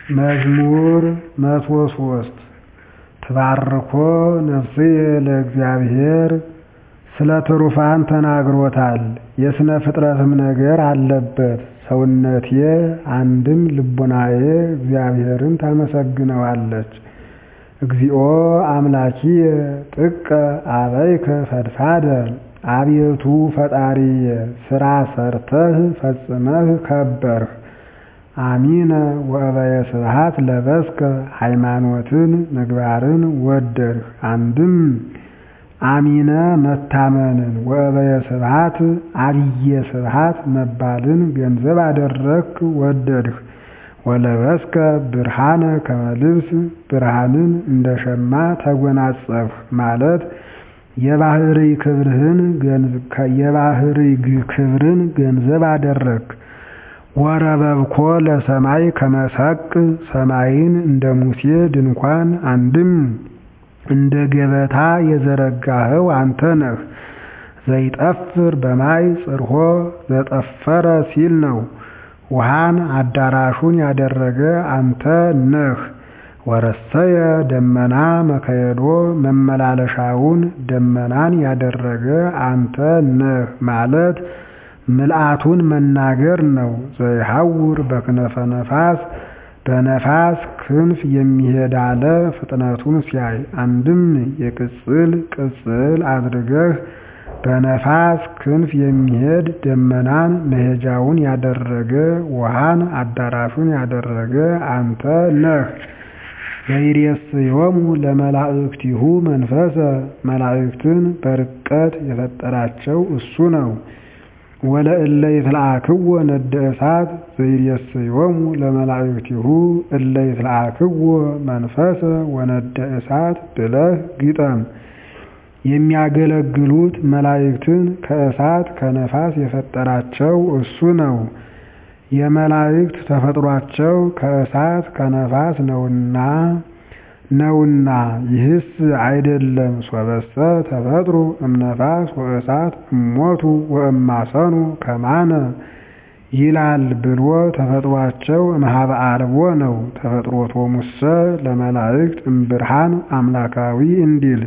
መዝሙር መቶ ሶስት ትባርኮ ነፍስየ ለእግዚአብሔር ስለ ትሩፋን ተናግሮታል የሥነ ፍጥረትም ነገር አለበት ሰውነቴ አንድም ልቡናዬ እግዚአብሔርን ታመሰግነዋለች። እግዚኦ አምላኪየ ጥቀ አበይከ ፈድፋደ አቤቱ ፈጣሪየ ሥራ ሰርተህ ፈጽመህ ከበርህ። አሚነ ወእበየ ስብሐት ለበስከ ሃይማኖትን ምግባርን ወደድህ። አንድም አሚነ መታመንን ወእበየ ስብሐት አብየ ስብሐት መባልን ገንዘብ አደረግክ ወደድህ። ወለበስከ ብርሃነ ከመ ልብስ ብርሃንን እንደ ሸማ ተጎናጸፍህ ማለት የባሕርይ ክብርን ገንዘብ አደረግክ። ወረበብኮ ለሰማይ ከመ ሰቅ ሰማይን እንደ ሙሴ ድንኳን አንድም እንደ ገበታ የዘረጋኸው አንተ ነህ። ዘይጠፍር በማይ ጽርሖ ዘጠፈረ ሲል ነው። ውሃን አዳራሹን ያደረገ አንተ ነህ። ወረሰየ ደመና መከየዶ መመላለሻውን ደመናን ያደረገ አንተ ነህ ማለት ምልአቱን መናገር ነው። ዘይሐውር በክነፈ ነፋስ በነፋስ ክንፍ የሚሄድ አለ ፍጥነቱን ሲያይ አንድም የቅጽል ቅጽል አድርገህ በነፋስ ክንፍ የሚሄድ ደመናን መሄጃውን ያደረገ ውሃን አዳራሹን ያደረገ አንተ ነህ። ዘይሬስዮሙ ለመላእክቲሁ መንፈሰ መላእክትን በርቀት የፈጠራቸው እሱ ነው። ወለእለ ይትለአክዎ ነደ እሳት ዘይሬስዮሙ ለመላእክቲሁ እለ ይትለአክዎ መንፈሰ ወነደ እሳት ብለህ ግጠም። የሚያገለግሉት መላእክትን ከእሳት ከነፋስ የፈጠራቸው እሱ ነው። የመላእክት ተፈጥሯቸው ከእሳት ከነፋስ ነውና ነውና ይህስ አይደለም ሶበሰ ተፈጥሩ እምነፋስ ወእሳት እሞቱ ወእማሰኑ ከማነ ይላል ብሎ ተፈጥሯቸው እምኀበ አልቦ ነው። ተፈጥሮቶሙሰ ለመላእክት እምብርሃን አምላካዊ እንዲል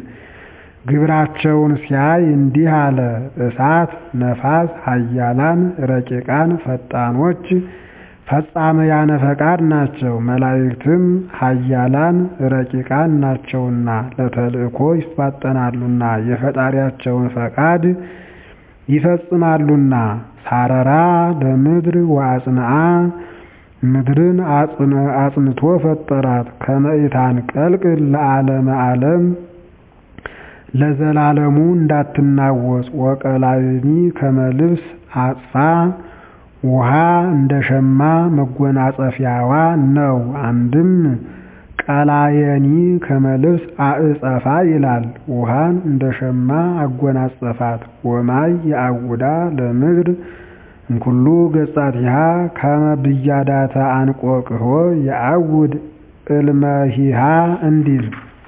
ግብራቸውን ሲያይ እንዲህ አለ። እሳት ነፋስ ኃያላን ረቂቃን ፈጣኖች ፈጻመያነ ፈቃድ ናቸው። መላእክትም ኃያላን ረቂቃን ናቸውና ለተልእኮ ይፋጠናሉና የፈጣሪያቸውን ፈቃድ ይፈጽማሉና። ሳረራ ለምድር ወአጽንዓ ምድርን አጽንቶ ፈጠራት። ከመኢታን ቀልቅል ለዓለመ ዓለም ለዘላለሙ እንዳትናወጽ። ወቀላይኒ ከመልብስ አጽፋ ውሃ እንደ ሸማ መጎናጸፊያዋ ነው። አንድም ቀላየኒ ከመልብስ አዕጸፋ ይላል። ውሃን እንደ ሸማ አጎናጸፋት። ወማይ የአውዳ ለምድር እንኩሉ ገጻቲሃ ከመ ብያዳተ አንቆቅሖ የአውድ እልመሂሃ እንዲል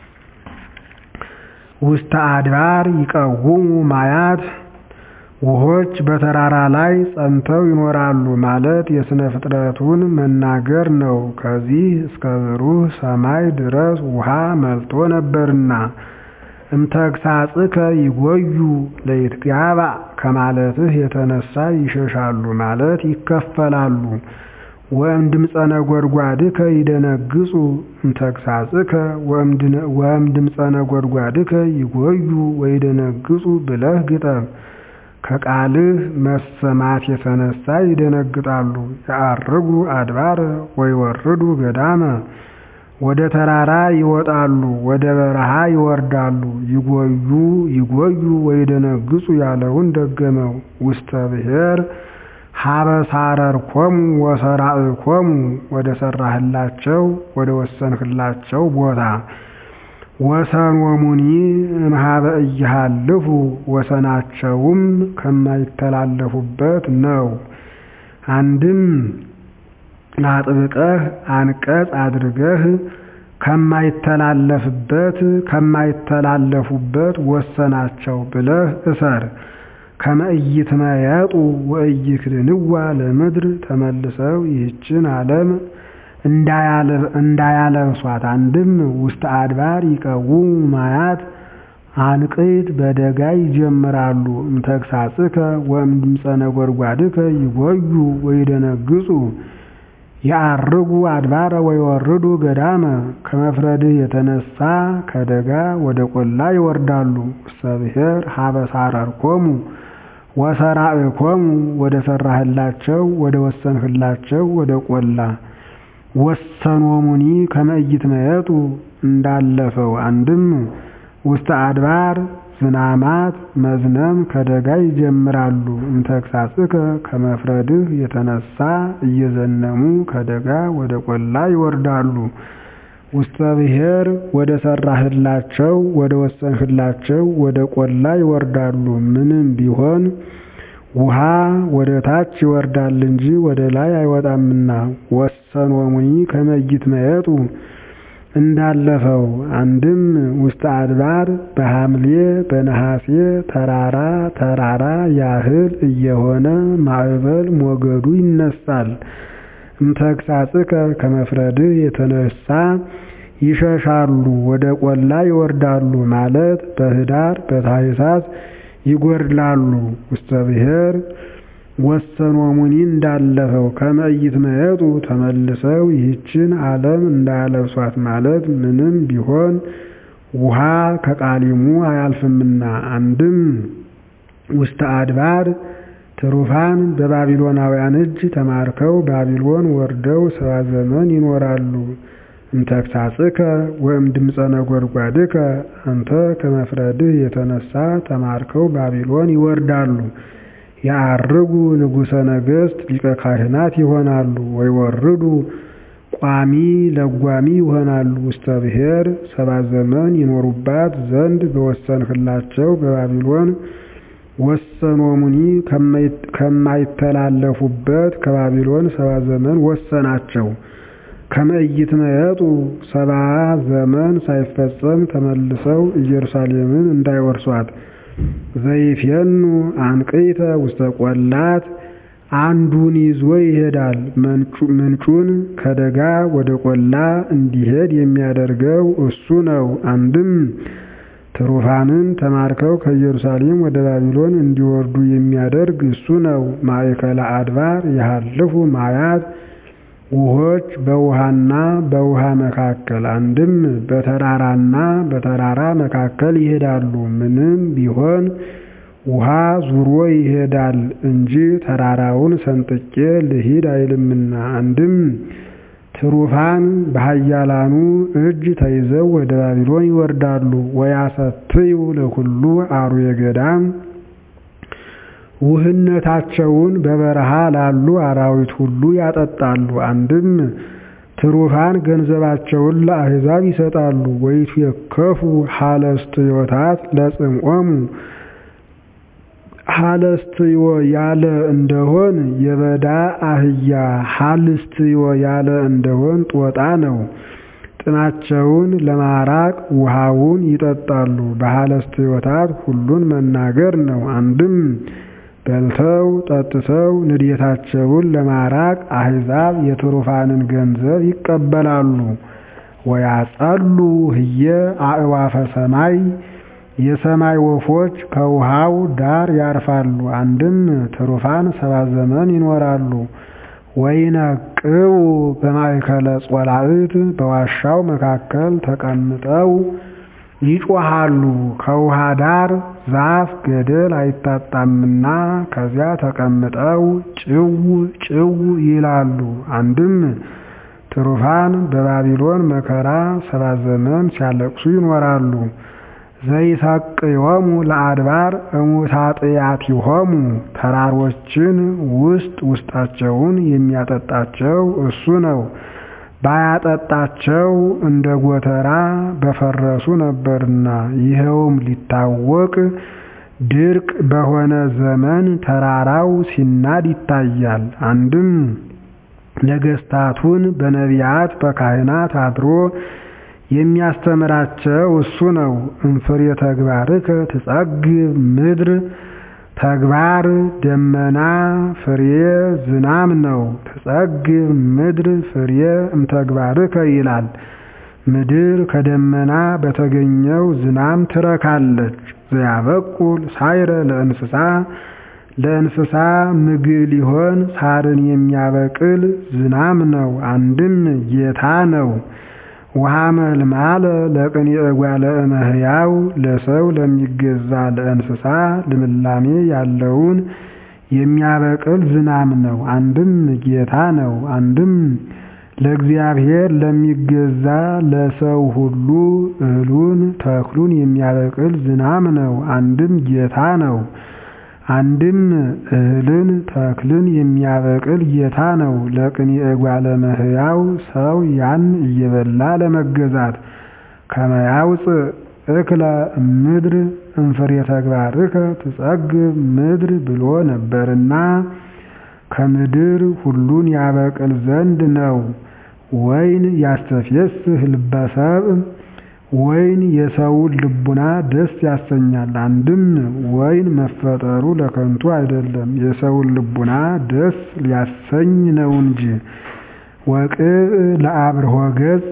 ውስተ አድባር ይቀውሙ ማያት ውሆች በተራራ ላይ ጸንተው ይኖራሉ ማለት የሥነ ፍጥረቱን መናገር ነው። ከዚህ እስከ ብሩህ ሰማይ ድረስ ውሃ መልቶ ነበርና እምተግሳጽከ ይጎዩ ለይትጋባ ከማለትህ የተነሳ ይሸሻሉ ማለት ይከፈላሉ። ወእም ድምፀ ነጎድጓድከ ይደነግጹ እምተግሳጽከ ወእም ድምፀ ነጎድጓድከ ይጎዩ ወይደነግጹ ብለህ ግጠም። ከቃልህ መሰማት የተነሳ ይደነግጣሉ። የዐርጉ አድባረ ወይወርዱ ገዳመ ወደ ተራራ ይወጣሉ፣ ወደ በረሃ ይወርዳሉ። ይጎዩ ይጎዩ ወይደነግጹ ያለውን ደገመው። ውስተ ብሔር ሀበ ሳረርኮሙ ወሰራእኮሙ ወደ ሰራህላቸው ወደ ወሰንህላቸው ቦታ ወሰኖሙኒ እምኀበ እይሃልፉ ወሰናቸውም ከማይተላለፉበት ነው። አንድም አጥብቀህ አንቀጽ አድርገህ ከማይተላለፍበት ከማይተላለፉበት ወሰናቸው ብለህ እሰር። ከመ ኢይትመየጡ ወኢይክድንዋ ለምድር ተመልሰው ይህችን ዓለም እንዳያለብሷት አንድም ውስተ አድባር ይቀውሙ ማያት አንቅት በደጋ ይጀምራሉ እምተግሳጽከ ወእምድምፀ ነጎድጓድከ ይጎዩ ወይደነግጹ የዐርጉ አድባረ ወይወርዱ ገዳመ ከመፍረድህ የተነሳ ከደጋ ወደ ቆላ ይወርዳሉ ውስተ ብሔር ሀበ ሳረርኮሙ ወሰራዕኮሙ ወደ ሠራህላቸው ወደ ወሰንህላቸው ወደ ቆላ ወሰኖሙኒ ከመ ኢይትመየጡ እንዳለፈው አንድም ውስተ አድባር ዝናማት መዝነም ከደጋ ይጀምራሉ እምተግሳጽከ ከመፍረድህ የተነሳ እየዘነሙ ከደጋ ወደ ቆላ ይወርዳሉ ውስተ ብሔር ወደ ሠራህላቸው ወደ ወሰንህላቸው ወደ ቆላ ይወርዳሉ ምንም ቢሆን ውሃ ወደ ታች ይወርዳል እንጂ ወደ ላይ አይወጣምና ወሰኖሙኒ ከመ ኢይትመየጡ እንዳለፈው አንድም ውስተ አድባር በሐምሌ በነሐሴ ተራራ ተራራ ያህል እየሆነ ማዕበል ሞገዱ ይነሳል እምተግሳጽከ ከመፍረድህ የተነሳ ይሸሻሉ ወደ ቆላ ይወርዳሉ ማለት በኅዳር በታኅሳስ ይጎድላሉ ውስተ ብሔር ወሰኖሙኒ እንዳለፈው ከመ ኢይትመየጡ ተመልሰው ይህችን ዓለም እንዳያለብሷት ማለት ምንም ቢሆን ውሃ ከቃሊሙ አያልፍምና አንድም ውስተ አድባር ትሩፋን በባቢሎናውያን እጅ ተማርከው ባቢሎን ወርደው ሰባ ዘመን ይኖራሉ እምተግሳጽከ ወእምድምፀ ነጎድጓድከ አንተ ከመፍረድህ የተነሳ ተማርከው ባቢሎን ይወርዳሉ የዐርጉ ንጉሠ ነገሥት ሊቀ ካህናት ይሆናሉ ወይወርዱ ቋሚ ለጓሚ ይሆናሉ ውስተ ብሔር ሰባ ዘመን ይኖሩባት ዘንድ በወሰንህላቸው በባቢሎን ወሰኖሙኒ ከማይተላለፉበት ከባቢሎን ሰባ ዘመን ወሰናቸው ከመ ኢይትመየጡ ሰባ ዘመን ሳይፈጸም ተመልሰው ኢየሩሳሌምን እንዳይወርሷት ዘይፌኑ አንቅይተ ውስተ ቆላት አንዱን ይዞ ይሄዳል ምንጩን ከደጋ ወደ ቆላ እንዲሄድ የሚያደርገው እሱ ነው አንድም ትሩፋንን ተማርከው ከኢየሩሳሌም ወደ ባቢሎን እንዲወርዱ የሚያደርግ እሱ ነው ማእከለ አድባር የሃልፉ ማያት ውኆች በውሃና በውሃ መካከል አንድም በተራራና በተራራ መካከል ይሄዳሉ ምንም ቢሆን ውሃ ዙሮ ይሄዳል እንጂ ተራራውን ሰንጥቄ ልሂድ አይልምና አንድም ትሩፋን በኃያላኑ እጅ ተይዘው ወደ ባቢሎን ይወርዳሉ ወያሰትዩ ለኩሉ አርዌ ገዳም ውህነታቸውን በበረሃ ላሉ አራዊት ሁሉ ያጠጣሉ አንድም ትሩፋን ገንዘባቸውን ለአሕዛብ ይሰጣሉ ወይትዌከፉ ሀለስትዮታት ለጽምዖሙ ሀለስትዮ ያለ እንደሆን የበዳ አህያ ሀልስትዮ ያለ እንደሆን ጦጣ ነው ጥማቸውን ለማራቅ ውሃውን ይጠጣሉ በሀለስትዮታት ሁሉን መናገር ነው አንድም በልተው ጠጥተው ንዴታቸውን ለማራቅ አሕዛብ የትሩፋንን ገንዘብ ይቀበላሉ ወያጸሉ ህየ አእዋፈ ሰማይ የሰማይ ወፎች ከውሃው ዳር ያርፋሉ አንድም ትሩፋን ሰባ ዘመን ይኖራሉ ወይነቅቡ በማእከለ ጾላእት በዋሻው መካከል ተቀምጠው ይጮሃሉ ከውሃ ዳር ዛፍ ገደል አይታጣምና ከዚያ ተቀምጠው ጭው ጭው ይላሉ አንድም ትሩፋን በባቢሎን መከራ ሰባ ዘመን ሲያለቅሱ ይኖራሉ ዘይሰቅዮሙ ለአድባር እሙታጥያቲሆሙ ተራሮችን ውስጥ ውስጣቸውን የሚያጠጣቸው እሱ ነው ባያጠጣቸው እንደ ጎተራ በፈረሱ ነበርና ይኸውም ሊታወቅ ድርቅ በሆነ ዘመን ተራራው ሲናድ ይታያል አንድም ነገስታቱን በነቢያት በካህናት አድሮ የሚያስተምራቸው እሱ ነው እንፍሬ ተግባርከ ትጸግብ ምድር ተግባር ደመና ፍሬ ዝናም ነው። ትጸግብ ምድር ፍሬ እምተግባርከ ይላል። ምድር ከደመና በተገኘው ዝናም ትረካለች። ዘያበቁል ሳይረ ለእንስሳ ለእንስሳ ምግብ ሊሆን ሳርን የሚያበቅል ዝናም ነው። አንድም ጌታ ነው። ውሃ መልማለ ለቅኔ እጓለ እመሕያው ለሰው ለሚገዛ ለእንስሳ ልምላሜ ያለውን የሚያበቅል ዝናም ነው። አንድም ጌታ ነው። አንድም ለእግዚአብሔር ለሚገዛ ለሰው ሁሉ እህሉን ተክሉን የሚያበቅል ዝናም ነው። አንድም ጌታ ነው። አንድም እህልን ተክልን የሚያበቅል ጌታ ነው። ለቅኔ እጓለ እመሕያው ሰው ያን እየበላ ለመገዛት ከመያውፅእ እክለ እምድር እምፍሬ ተግባርከ ትጸግብ ምድር ብሎ ነበርና ከምድር ሁሉን ያበቅል ዘንድ ነው። ወይን ያስተፌስህ ልበ ሰብእ ወይን የሰውን ልቡና ደስ ያሰኛል። አንድም ወይን መፈጠሩ ለከንቱ አይደለም፣ የሰውን ልቡና ደስ ሊያሰኝ ነው እንጂ። ወቅብእ ለአብርሆ ገጽ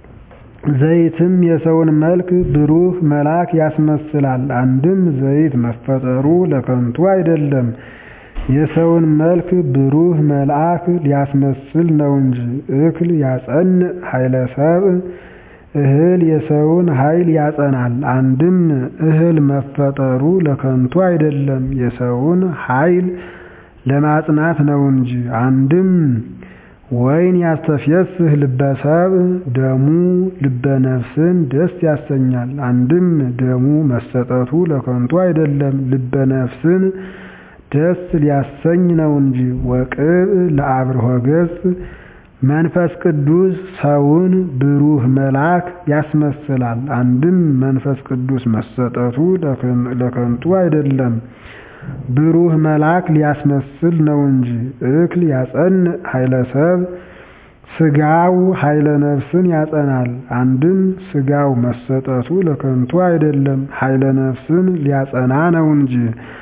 ዘይትም የሰውን መልክ ብሩህ መልአክ ያስመስላል። አንድም ዘይት መፈጠሩ ለከንቱ አይደለም፣ የሰውን መልክ ብሩህ መልአክ ሊያስመስል ነው እንጂ። እክል ያጸንዕ ኃይለ ሰብእ እህል የሰውን ኃይል ያጸናል። አንድም እህል መፈጠሩ ለከንቱ አይደለም የሰውን ኃይል ለማጽናት ነው እንጂ። አንድም ወይን ያስተፌስህ ልበ ሰብእ ደሙ ልበ ነፍስን ደስ ያሰኛል። አንድም ደሙ መሰጠቱ ለከንቱ አይደለም ልበ ነፍስን ደስ ሊያሰኝ ነው እንጂ። ወቅብእ ለአብርሆ ገጽ መንፈስ ቅዱስ ሰውን ብሩህ መልአክ ያስመስላል። አንድም መንፈስ ቅዱስ መሰጠቱ ለከንቱ አይደለም ብሩህ መልአክ ሊያስመስል ነው እንጂ። እክል ያጸንዕ ኃይለ ሰብእ ስጋው ኃይለ ነፍስን ያጸናል። አንድም ስጋው መሰጠቱ ለከንቱ አይደለም ኃይለ ነፍስን ሊያጸና ነው እንጂ።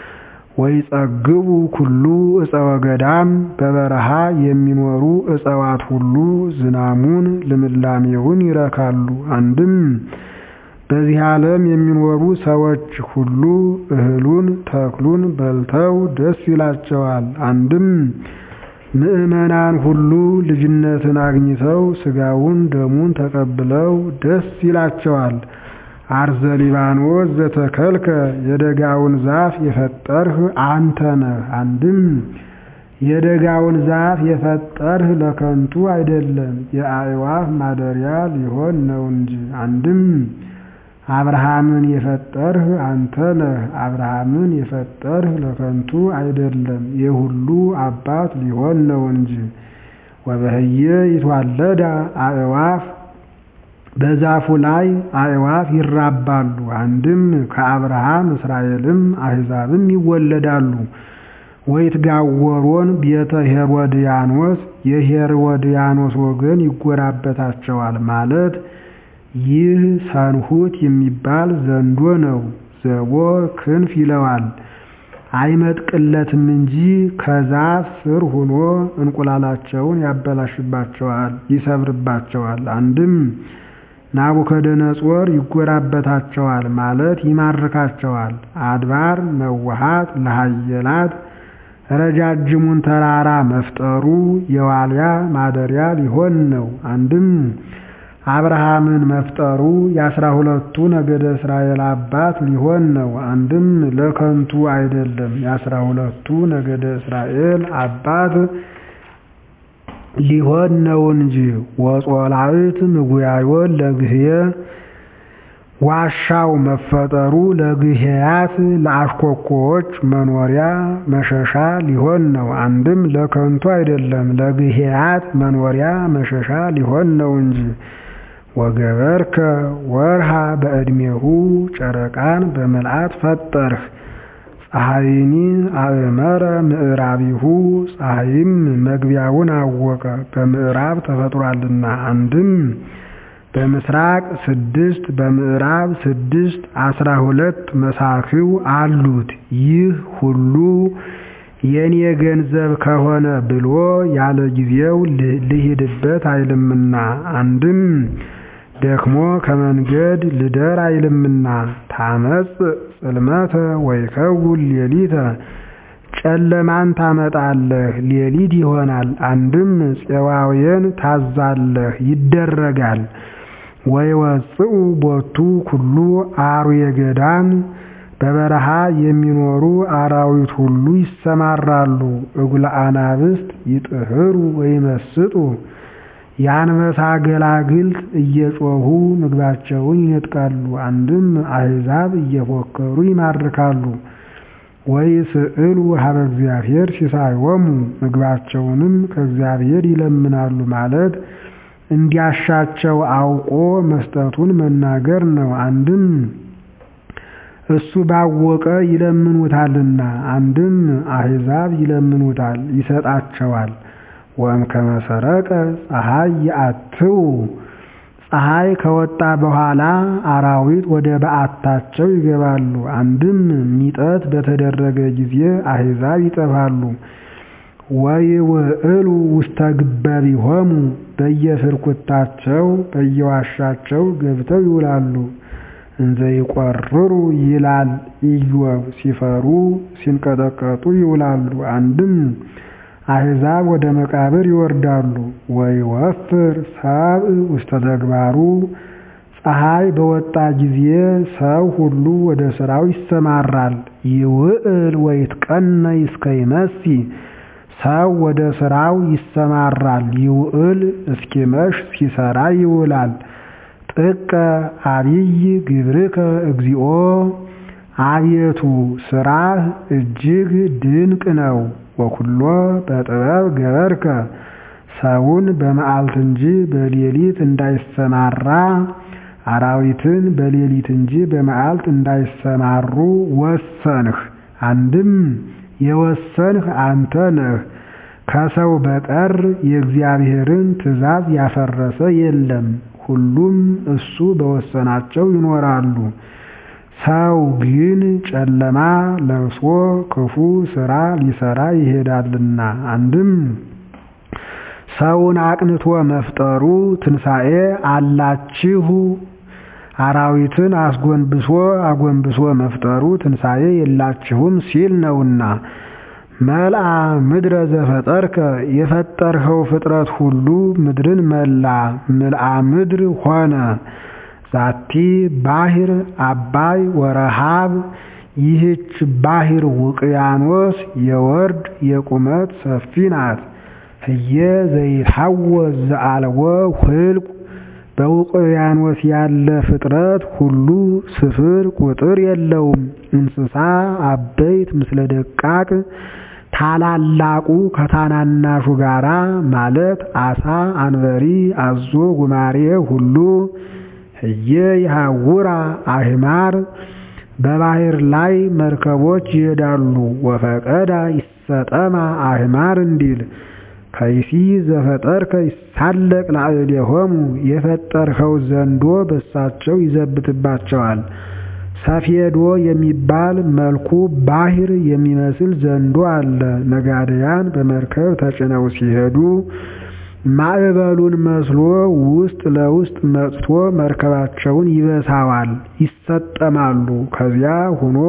ወይጸግቡ ኩሉ ዕፀወ ገዳም በበረሃ የሚኖሩ እጽዋት ሁሉ ዝናሙን ልምላሜውን ይረካሉ። አንድም በዚህ ዓለም የሚኖሩ ሰዎች ሁሉ እህሉን ተክሉን በልተው ደስ ይላቸዋል። አንድም ምዕመናን ሁሉ ልጅነትን አግኝተው ሥጋውን ደሙን ተቀብለው ደስ ይላቸዋል። አርዘ ሊባኖስ ዘተከልከ የደጋውን ዛፍ የፈጠርህ አንተ ነህ። አንድም የደጋውን ዛፍ የፈጠርህ ለከንቱ አይደለም የአዕዋፍ ማደሪያ ሊሆን ነው እንጂ። አንድም አብርሃምን የፈጠርህ አንተ ነህ። አብርሃምን የፈጠርህ ለከንቱ አይደለም የሁሉ አባት ሊሆን ነው እንጂ። ወበህየ ይትዋለዳ አዕዋፍ በዛፉ ላይ አዕዋፍ ይራባሉ። አንድም ከአብርሃም እስራኤልም አሕዛብም ይወለዳሉ። ወይትጋወሮን ቤተ ሄሮድያኖስ የሄሮድያኖስ ወገን ይጎራበታቸዋል ማለት ይህ ሰንሁት የሚባል ዘንዶ ነው። ዘቦ ክንፍ ይለዋል አይመጥቅለትም እንጂ ከዛፍ ስር ሆኖ እንቁላላቸውን ያበላሽባቸዋል፣ ይሰብርባቸዋል። አንድም ናቡከደነጾር ይጎራበታቸዋል ማለት ይማርካቸዋል። አድባር መዋሃት ለሃየላት ረጃጅሙን ተራራ መፍጠሩ የዋልያ ማደሪያ ሊሆን ነው። አንድም አብርሃምን መፍጠሩ የአስራ ሁለቱ ነገደ እስራኤል አባት ሊሆን ነው። አንድም ለከንቱ አይደለም የአስራ ሁለቱ ነገደ እስራኤል አባት ሊሆን ነው እንጂ። ወጾላዕት ምጉያዮን ለግህየ ዋሻው መፈጠሩ ለግህያት ለአሽኮኮዎች መኖሪያ መሸሻ ሊሆን ነው። አንድም ለከንቱ አይደለም ለግህያት መኖሪያ መሸሻ ሊሆን ነው እንጂ። ወገበርከ ወርሃ በዕድሜሁ ጨረቃን በምልአት ፈጠርህ። ፀሐይኒ አእመረ ምዕራቢሁ ፀሐይም መግቢያውን አወቀ በምዕራብ ተፈጥሯልና። አንድም በምስራቅ ስድስት በምዕራብ ስድስት አስራ ሁለት መሳኪው አሉት። ይህ ሁሉ የኔ ገንዘብ ከሆነ ብሎ ያለ ጊዜው ልሂድበት አይልምና አንድም ደክሞ ከመንገድ ልደር አይልምና ታመጽ ጽልመተ ወይከውን ሌሊተ ጨለማን ታመጣለህ ሌሊት ይሆናል። አንድም ፄዋውያን ታዛለህ ይደረጋል። ወይወፅኡ ቦቱ ኩሉ አርዌ ገዳም በበረሃ የሚኖሩ አራዊት ሁሉ ይሰማራሉ። እጉለ አናብስት ይጥህሩ ወይመስጡ የአንበሳ ገላግልት እየጮኹ ምግባቸውን ይነጥቃሉ። አንድም አሕዛብ እየፎከሩ ይማርካሉ። ወይስዕሉ ሀበ እግዚአብሔር ሲሳዮሙ ምግባቸውንም ከእግዚአብሔር ይለምናሉ ማለት እንዲያሻቸው አውቆ መስጠቱን መናገር ነው። አንድም እሱ ባወቀ ይለምኑታልና፣ አንድም አሕዛብ ይለምኑታል ይሰጣቸዋል። ወእምከመ ሰረቀ ፀሐይ ይአትው ፀሐይ ከወጣ በኋላ አራዊት ወደ በዓታቸው ይገባሉ። አንድም ሚጠት በተደረገ ጊዜ አሕዛብ ይጠፋሉ። ወይውዕሉ ውስተ ግበቢሆሙ በየፍርኩታቸው በየዋሻቸው ገብተው ይውላሉ። እንዘ ይቈርሩ ይላል ኢዮብ ሲፈሩ ሲንቀጠቀጡ ይውላሉ። አንድም አሕዛብ ወደ መቃብር ይወርዳሉ። ወይወፍር ሰብእ ውስተ ተግባሩ ፀሐይ በወጣ ጊዜ ሰው ሁሉ ወደ ሥራው ይሰማራል። ይውዕል ወይትቀነይ እስከ ይመሲ ሰው ወደ ሥራው ይሰማራል። ይውዕል እስኪመሽ ሲሰራ ይውላል። ጥቀ አብይ ግብርከ እግዚኦ አቤቱ ሥራህ እጅግ ድንቅ ነው። ወኩሎ በጥበብ ገበርከ ሰውን በመዓልት እንጂ በሌሊት እንዳይሰማራ አራዊትን በሌሊት እንጂ በመዓልት እንዳይሰማሩ ወሰንህ። አንድም የወሰንህ አንተ ነህ። ከሰው በቀር የእግዚአብሔርን ትእዛዝ ያፈረሰ የለም። ሁሉም እሱ በወሰናቸው ይኖራሉ። ሰው ግን ጨለማ ለብሶ ክፉ ሥራ ሊሰራ ይሄዳልና። አንድም ሰውን አቅንቶ መፍጠሩ ትንሣኤ አላችሁ፣ አራዊትን አስጎንብሶ አጎንብሶ መፍጠሩ ትንሣኤ የላችሁም ሲል ነውና። መልአ ምድረ ዘፈጠርከ የፈጠርኸው ፍጥረት ሁሉ ምድርን መላ፣ ምልአ ምድር ሆነ። ዛቲ ባሕር አባይ ወረሃብ ይህች ባሕር ውቅያኖስ የወርድ የቁመት ሰፊ ናት። ህየ ዘይትሐወስ ዘአልቦ ህልቁ በውቅያኖስ ያለ ፍጥረት ሁሉ ስፍር ቁጥር የለውም። እንስሳ አበይት ምስለ ደቃቅ ታላላቁ ከታናናሹ ጋራ ማለት አሳ፣ አንበሪ፣ አዞ፣ ጉማሬ ሁሉ ህየ ይሐውራ አህማር በባሕር ላይ መርከቦች ይሄዳሉ። ወፈቀዳ ይሰጠማ አህማር እንዲል ከይሲ ዘፈጠርከ ይሳለቅ ላዕሌሆሙ የፈጠርኸው ዘንዶ በሳቸው ይዘብትባቸዋል። ሰፌዶ የሚባል መልኩ ባሕር የሚመስል ዘንዶ አለ። ነጋድያን በመርከብ ተጭነው ሲሄዱ ማዕበሉን መስሎ ውስጥ ለውስጥ መጥቶ መርከባቸውን ይበሳዋል፣ ይሰጠማሉ። ከዚያ ሆኖ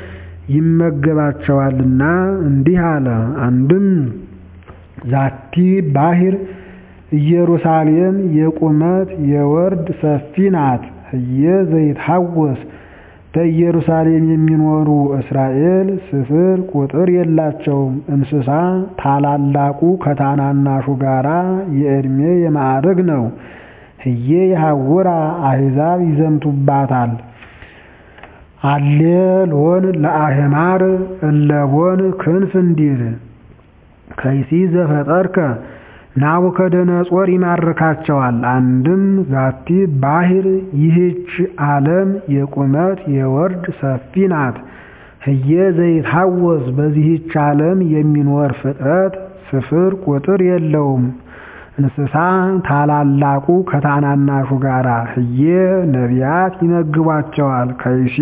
ይመገባቸዋልና እንዲህ አለ። አንድም ዛቲ ባሕር ኢየሩሳሌም የቁመት የወርድ ሰፊ ናት። ህየ ዘይትሐወስ በኢየሩሳሌም የሚኖሩ እስራኤል ስፍር ቁጥር የላቸውም። እንስሳ ታላላቁ ከታናናሹ ጋራ የዕድሜ የማዕረግ ነው። ህየ የሐውራ አሕዛብ ይዘምቱባታል። አሌ ሎን ለአህማር እለቦን ክንፍ እንዲል ከይሲ ዘፈጠርከ ናቡከደነጾር ይማርካቸዋል። አንድም ዛቲ ባሕር ይህች ዓለም የቁመት የወርድ ሰፊ ናት። ህየ ዘይትሐወስ በዚህች ዓለም የሚኖር ፍጥረት ስፍር ቁጥር የለውም። እንስሳ ታላላቁ ከታናናሹ ጋራ ህዬ ነቢያት ይመግቧቸዋል። ከይሲ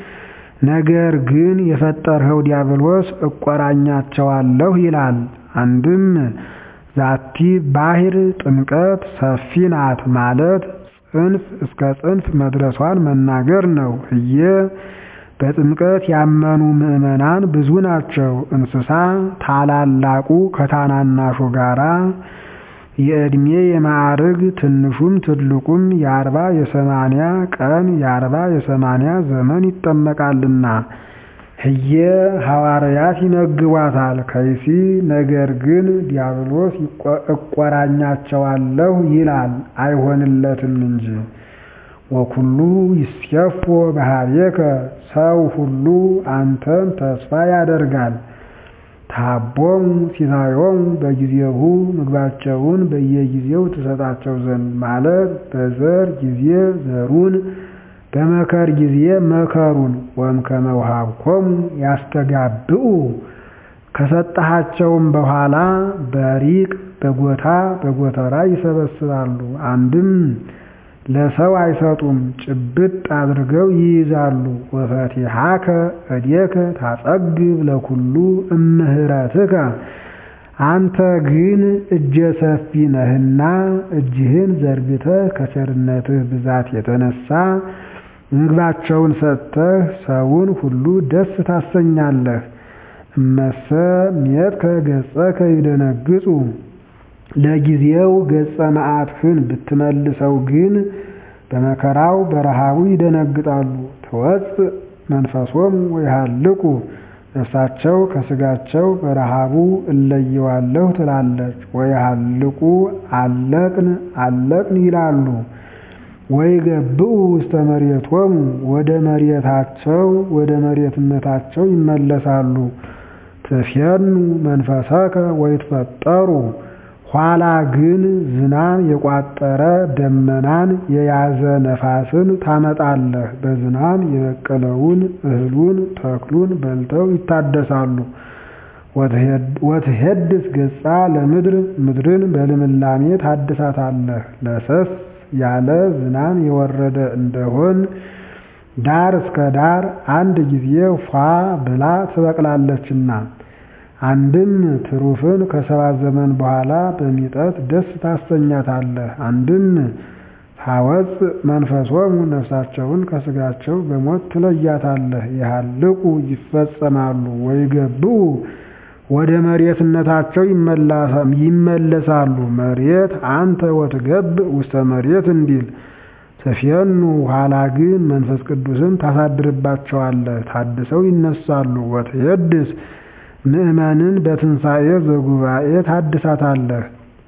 ነገር ግን የፈጠርኸው ዲያብሎስ እቆራኛቸዋለሁ ይላል። አንድም ዛቲ ባሕር ጥምቀት ሰፊ ናት ማለት ጽንፍ እስከ ጽንፍ መድረሷን መናገር ነው። ህዬ በጥምቀት ያመኑ ምዕመናን ብዙ ናቸው። እንስሳ ታላላቁ ከታናናሹ ጋራ የዕድሜ የማዕርግ ትንሹም ትልቁም የአርባ የሰማንያ ቀን የአርባ የሰማንያ ዘመን ይጠመቃልና ህየ ሐዋርያት ይመግቧታል። ከይሲ ነገር ግን ዲያብሎስ እቆራኛቸዋለሁ ይላል አይሆንለትም እንጂ። ወኩሉ ይስየፎ በኀቤከ ሰው ሁሉ አንተን ተስፋ ያደርጋል። ታቦሙ ሲሳዮሙ በጊዜሁ ምግባቸውን በየጊዜው ትሰጣቸው ዘንድ ማለት በዘር ጊዜ ዘሩን በመከር ጊዜ መከሩን ወእምከመ ወሀብኮሙ ያስተጋብኡ ከሰጠሃቸውም በኋላ በሪቅ በጎታ በጎተራ ይሰበስባሉ። አንድም ለሰው አይሰጡም፣ ጭብጥ አድርገው ይይዛሉ። ወፈቲሐከ እዴከ ታጸግብ ለኩሉ እምህረትከ አንተ ግን እጀ ሰፊ ነህና እጅህን ዘርግተህ ከቸርነትህ ብዛት የተነሳ ምግባቸውን ሰጥተህ ሰውን ሁሉ ደስ ታሰኛለህ። እመሰ ሜጥከ ገጸከ ይደነግጹ ለጊዜው ገጸ መዓትህን ብትመልሰው ግን በመከራው በረሃቡ ይደነግጣሉ። ትወፅእ መንፈሶሙ ወይሃልቁ ነፍሳቸው ከስጋቸው በረሃቡ እለየዋለሁ ትላለች። ወይሃልቁ አለቅን አለቅን ይላሉ። ወይገብኡ ውስተ መሬቶሙ ወደ መሬታቸው ወደ መሬትነታቸው ይመለሳሉ። ትፌኑ መንፈሰከ ወይትፈጠሩ ኋላ ግን ዝናም የቋጠረ ደመናን የያዘ ነፋስን ታመጣለህ። በዝናም የበቀለውን እህሉን ተክሉን በልተው ይታደሳሉ። ወትሄድስ ገጻ ለምድር ምድርን በልምላሜ ታድሳታለህ። ለሰስ ያለ ዝናም የወረደ እንደሆን ዳር እስከ ዳር አንድ ጊዜ ፏ ብላ ትበቅላለችና። አንድም ትሩፍን ከሰባት ዘመን በኋላ በሚጠት ደስ ታሰኛታለህ። አንድም ታወፅእ መንፈሶሙ ነፍሳቸውን ከስጋቸው በሞት ትለያታለህ። ይሃልቁ ይፈጸማሉ ወይገብኡ ወደ መሬትነታቸው ይመለሳሉ። መሬት አንተ ወትገብእ ውስተ መሬት እንዲል ትፌኑ ኋላ ግን መንፈስ ቅዱስን ታሳድርባቸዋለህ። ታድሰው ይነሳሉ። ወትሄድስ ምእመንን በትንሣኤ ዘጉባኤ ታድሳታለህ።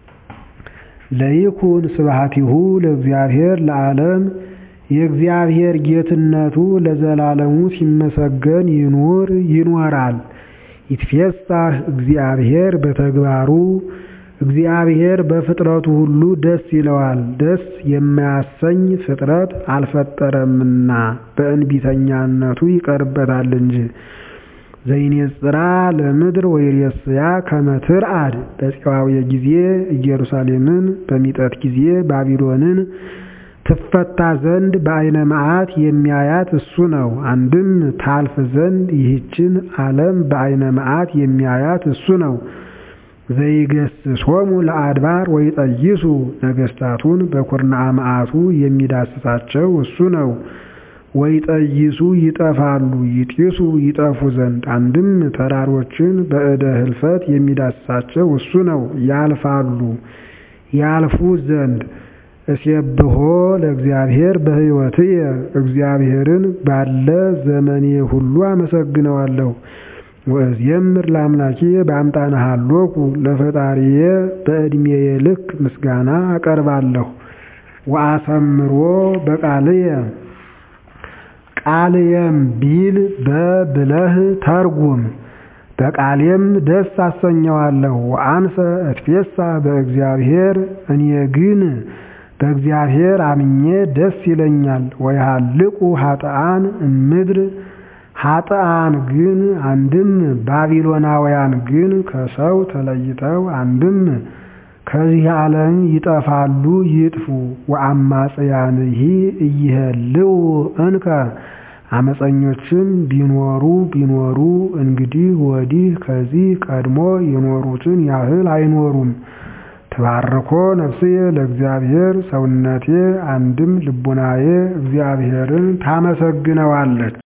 ለይኩን ስብሐቲሁ ለእግዚአብሔር ለዓለም የእግዚአብሔር ጌትነቱ ለዘላለሙ ሲመሰገን ይኑር ይኖራል። ይትፌሳህ እግዚአብሔር በተግባሩ እግዚአብሔር በፍጥረቱ ሁሉ ደስ ይለዋል። ደስ የማያሰኝ ፍጥረት አልፈጠረምና በእንቢተኛነቱ ይቀርበታል እንጂ። ዘይኔጽራ ለምድር ወይሬስያ ከመትርአድ በፄዋዊ ጊዜ ኢየሩሳሌምን በሚጠት ጊዜ ባቢሎንን ትፈታ ዘንድ በዓይነ መዓት የሚያያት እሱ ነው። አንድም ታልፍ ዘንድ ይህችን ዓለም በዓይነ መዓት የሚያያት እሱ ነው። ዘይገስጾሙ ለአድባር ወይጠይሱ ነገሥታቱን በኩርናዓ መዓቱ የሚዳስሳቸው እሱ ነው። ወይጠይሱ ይጠፋሉ ይጢሱ ይጠፉ ዘንድ አንድም ተራሮችን በእደ ህልፈት የሚዳስሳቸው እሱ ነው። ያልፋሉ ያልፉ ዘንድ እስየብሖ ለእግዚአብሔር በሕይወትየ እግዚአብሔርን ባለ ዘመኔ ሁሉ አመሰግነዋለሁ። ወእዝየምር ለአምላኪየ በአምጣነ ሀሎኩ ለፈጣሪየ በዕድሜየ ልክ ምስጋና አቀርባለሁ። ወአሰምሮ በቃልየ ቃልየም ቢል በብለህ ተርጉም በቃሌም ደስ አሰኘዋለሁ። ወአንሰ እትፌሳ በእግዚአብሔር እኔ ግን በእግዚአብሔር አምኜ ደስ ይለኛል። ወይሃልቁ ኃጥአን እምድር ኃጥአን ግን አንድም ባቢሎናውያን ግን ከሰው ተለይተው አንድም ከዚህ ዓለም ይጠፋሉ ይጥፉ። ወአማጽያንሂ ኢይሄልው እንከ አመፀኞችም ቢኖሩ ቢኖሩ እንግዲህ ወዲህ ከዚህ ቀድሞ የኖሩትን ያህል አይኖሩም። ትባርኮ ነፍስዬ ለእግዚአብሔር ሰውነቴ አንድም ልቡናዬ እግዚአብሔርን ታመሰግነዋለች።